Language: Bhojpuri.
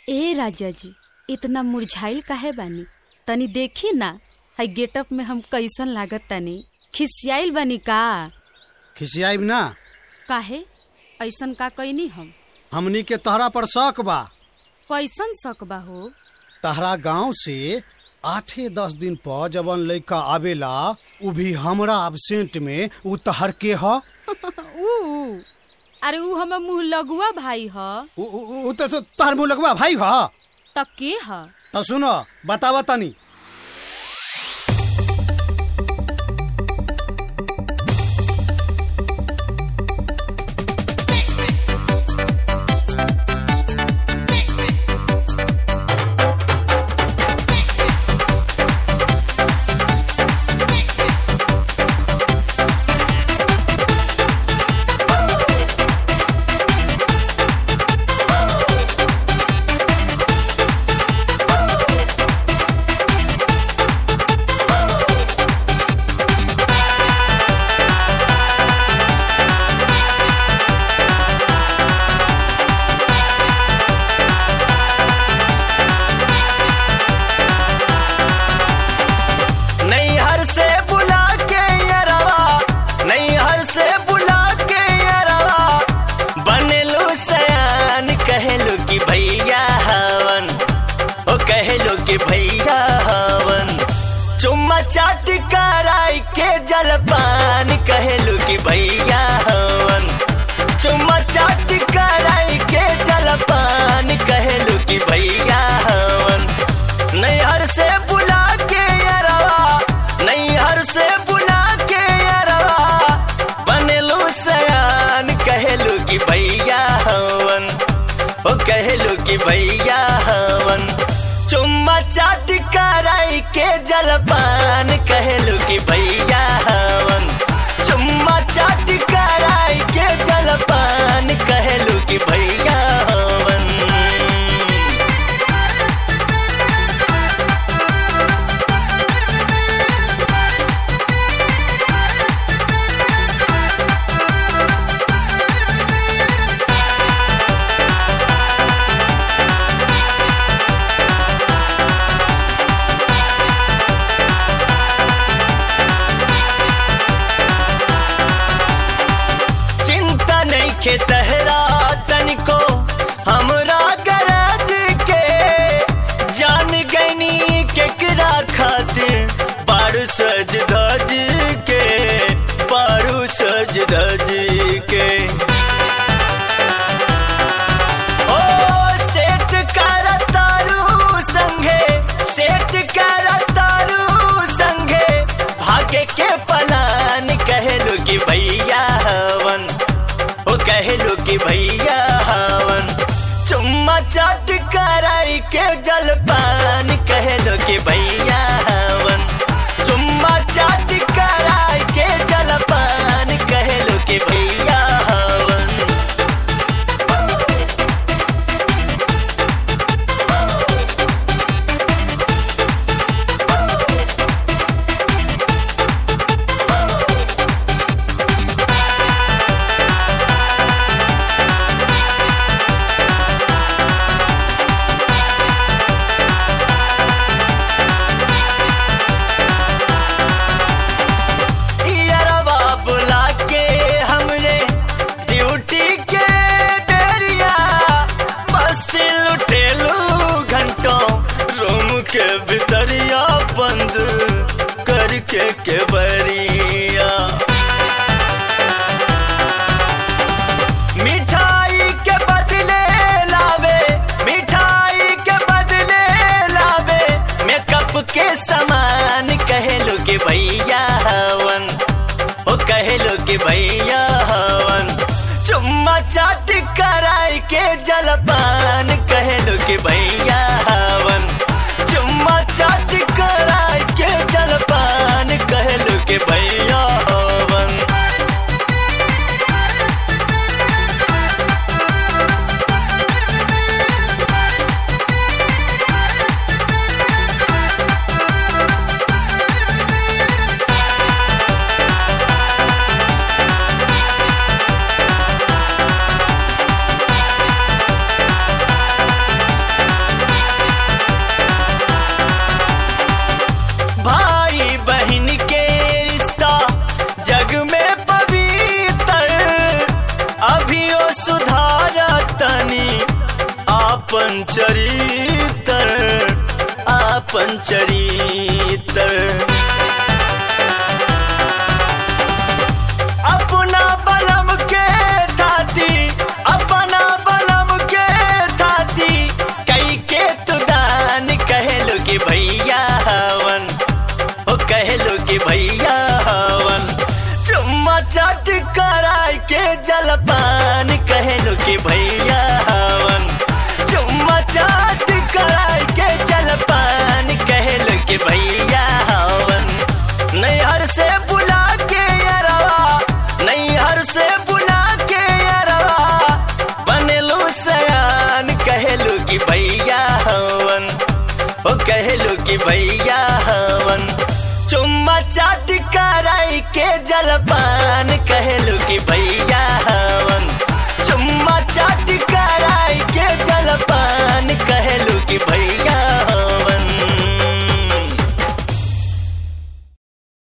ए राजा जी इतना मुरझाइल काहे बानी तनी देखी ना हई गेटअप में हम कैसन लागत तनी खिसियाइल बानी का खिसियाइब ना काहे ऐसन का कैनी हम हमनी के तहरा पर शक बा कैसन शक बा हो तहरा गांव से आठे दस दिन पर जवन लड़का आवेला उ भी हमरा एबसेंट में उ तहर के ह ऊ अरे ऊ हमर मुंह लगुआ भाई ह उ- उ उ त तो तहर मुँह लगवा भाई ह त के ह त सुनो बतावा तनी नैहर से बुला के यरवा नैहर से बुला के यरवा बनेलो सयान कहलो कि भैया हवन ओ कहलो कि भैया हवन चुम्मा चाट कराई के जलपान कहलो कि भैया हवन चुम्मा चाट कराई के जलपान कहलो कि भैया हवन नैहर से बुला के अरवा नैहर से बुला के अरवा बनेलू सयान कहलू कि भैया हवन ओ कहलू कि भैया हवन चुम्मा चाट कराई के जलपान कहलू कि भैया हवन चुम्मा चाट कराई के जलपान कहलू कि भैया हवन चिंता नहीं के तहरा तनिको हमरा गरज के जान गनी केकरा खातिर बारू सज धज के बारू सज धज के ओ सेठ कर तारू संगे सेठ कर तारू संगे भागे के पलान कहलो कि भैया हवन ओ कहलो कि भैया हवन चुम्मा चाट कराई के जलपान कहलो कि भैया हवन चुम्मा चाट कराई के जलपान कहलो कि भैया हवन यारवा बुला के हमरे ड्यूटी के बेरिया मस्ती लुटेलू घंटों रूम के भीतरिया बंद करके के बरिया मिठाई के बदले लावे मिठाई के बदले लावे मेकअप के सामान कहलो कि भैया हवन ओ कहलो कि भैया हवन चुम्मा चाट कराई के जलपान कहलो कि भैया हवन चुम्मा चाट कराई के जलपान कहलो कि भैया हवन आपन चरितर आपन चरितर अपना बलम के दादी अपना बलम के दादी कई के तुदान कहलो कि भैया हवन ओ कहलो कि भैया हवन चुम्मा चाट कराय के जलपान कहलो कि भैया हवन चुम्मा चाट कराय के जलपान कहलो कि भैया हवन नैहर से बुला के अरवा नैहर से बुला के अरवा बनेलू सयान कहलू कि भैया हवन ओ कहलू कि भैया हवन चुम्मा चाट कराई के जलपान कहलू कि भैया